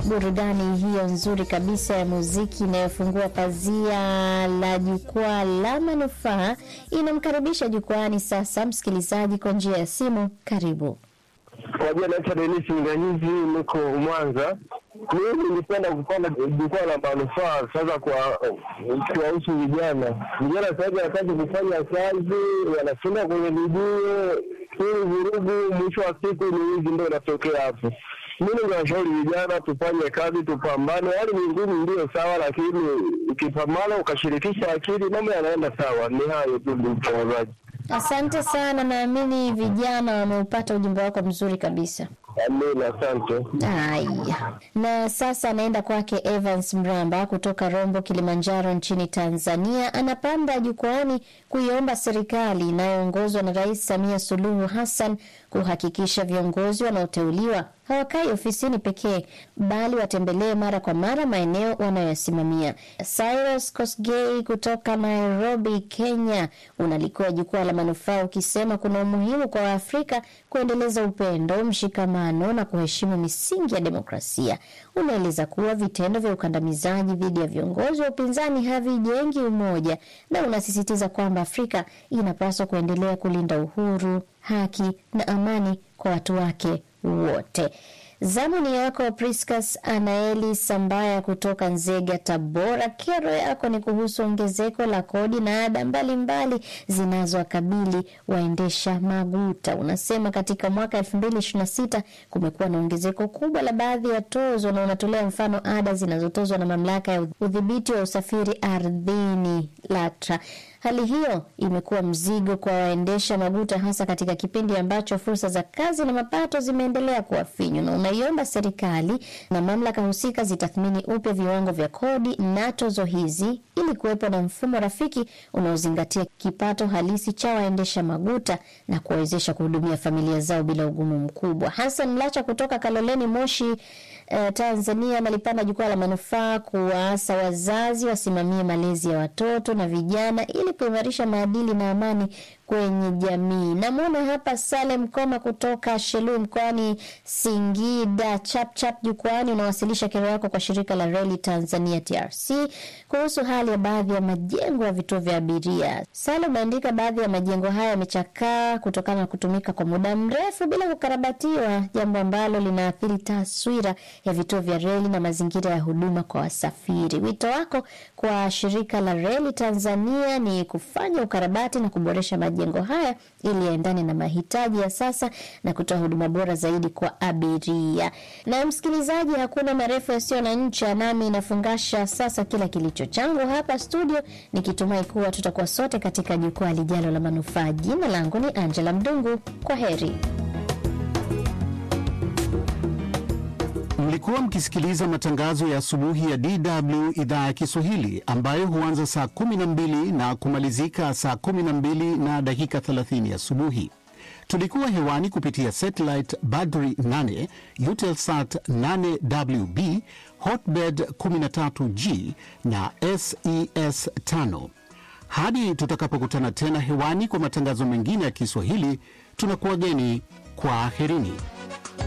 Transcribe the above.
burudani hiyo nzuri kabisa ya muziki inayofungua pazia la jukwaa la manufaa inamkaribisha jukwaani sasa msikilizaji kwa njia ya simu. Karibu. Kwa jina naitwa Denisi Nganyizi, niko Mwanza. Mimi nilipenda kupanda jukwaa la manufaa sasa kwa kuwahusu vijana. Vijana sasa hivi wanataka kufanya kazi, wanashinda kwenye vijuo ili vurugu, mwisho wa siku ni hizi ndio inatokea hapo. Mimi ninawashauri vijana tufanye kazi, tupambane. Hali ni ngumu, ndio sawa, lakini ukipambana ukashirikisha akili, mambo yanaenda sawa. Ni hayo tu, ndugu mtangazaji. Asante sana, naamini vijana wameupata ujumbe wako mzuri kabisa. Amina, asante. Haya, na sasa anaenda kwake Evans Mramba kutoka Rombo, Kilimanjaro nchini Tanzania. Anapanda jukwaani kuiomba serikali inayoongozwa na Rais Samia Suluhu Hassan kuhakikisha viongozi wanaoteuliwa hawakai ofisini pekee, bali watembelee mara kwa mara maeneo wanayoyasimamia. Cyrus Kosgei kutoka Nairobi, Kenya, unalikuwa jukwaa la manufaa ukisema kuna umuhimu kwa Waafrika kuendeleza upendo, mshikamano na kuheshimu misingi ya demokrasia. Unaeleza kuwa vitendo vya ukandamizaji dhidi ya viongozi wa upinzani havijengi umoja, na unasisitiza kwamba Afrika inapaswa kuendelea kulinda uhuru, haki na amani kwa watu wake wote. Zamu ni yako Priscus Anaeli Sambaya kutoka Nzega, Tabora. Kero yako ni kuhusu ongezeko la kodi na ada mbalimbali zinazowakabili waendesha maguta. Unasema katika mwaka 2026 kumekuwa na ongezeko kubwa la baadhi ya tozo, na unatolea mfano ada zinazotozwa na mamlaka ya udhibiti wa usafiri ardhini LATRA. Hali hiyo imekuwa mzigo kwa waendesha maguta hasa katika kipindi ambacho fursa za kazi na mapato zimeendelea kuwa finyu, na unaiomba serikali na mamlaka husika zitathmini upya viwango vya kodi na tozo hizi ili kuwepo na mfumo rafiki unaozingatia kipato halisi cha waendesha maguta na kuwawezesha kuhudumia familia zao bila ugumu mkubwa. Hassan Mlacha kutoka Kaloleni, Moshi, Uh, Tanzania nalipanda jukwaa la manufaa kuwaasa wazazi wasimamie malezi ya watoto na vijana ili kuimarisha maadili na amani kwenye jamii. Namwona hapa Salem Koma kutoka Shelu mkoani Singida. Chapchap jukwani unawasilisha kero yako kwa shirika la reli Tanzania TRC kuhusu hali ya baadhi ya majengo ya vituo vya abiria. Salem ameandika baadhi ya majengo haya yamechakaa kutokana na kutumika kwa muda mrefu bila kukarabatiwa, jambo ambalo linaathiri taswira ya vituo vya reli na mazingira ya huduma kwa wasafiri. Wito wako kwa shirika la reli Tanzania ni kufanya ukarabati na kuboresha majengo haya ili yaendane na mahitaji ya sasa na kutoa huduma bora zaidi kwa abiria. Na msikilizaji, hakuna marefu yasiyo na ncha, nami inafungasha sasa kila kilicho changu hapa studio, nikitumai kuwa tutakuwa sote katika jukwaa lijalo la manufaa. Jina langu ni Angela Mdungu, kwa heri. Mlikuwa mkisikiliza matangazo ya asubuhi ya DW idhaa ya Kiswahili ambayo huanza saa 12 na kumalizika saa 12 na dakika 30 asubuhi. Tulikuwa hewani kupitia satellite Badri 8, Eutelsat 8WB, Hotbird 13G na SES 5. Hadi tutakapokutana tena hewani kwa matangazo mengine ya Kiswahili, tunakuwageni kwa aherini.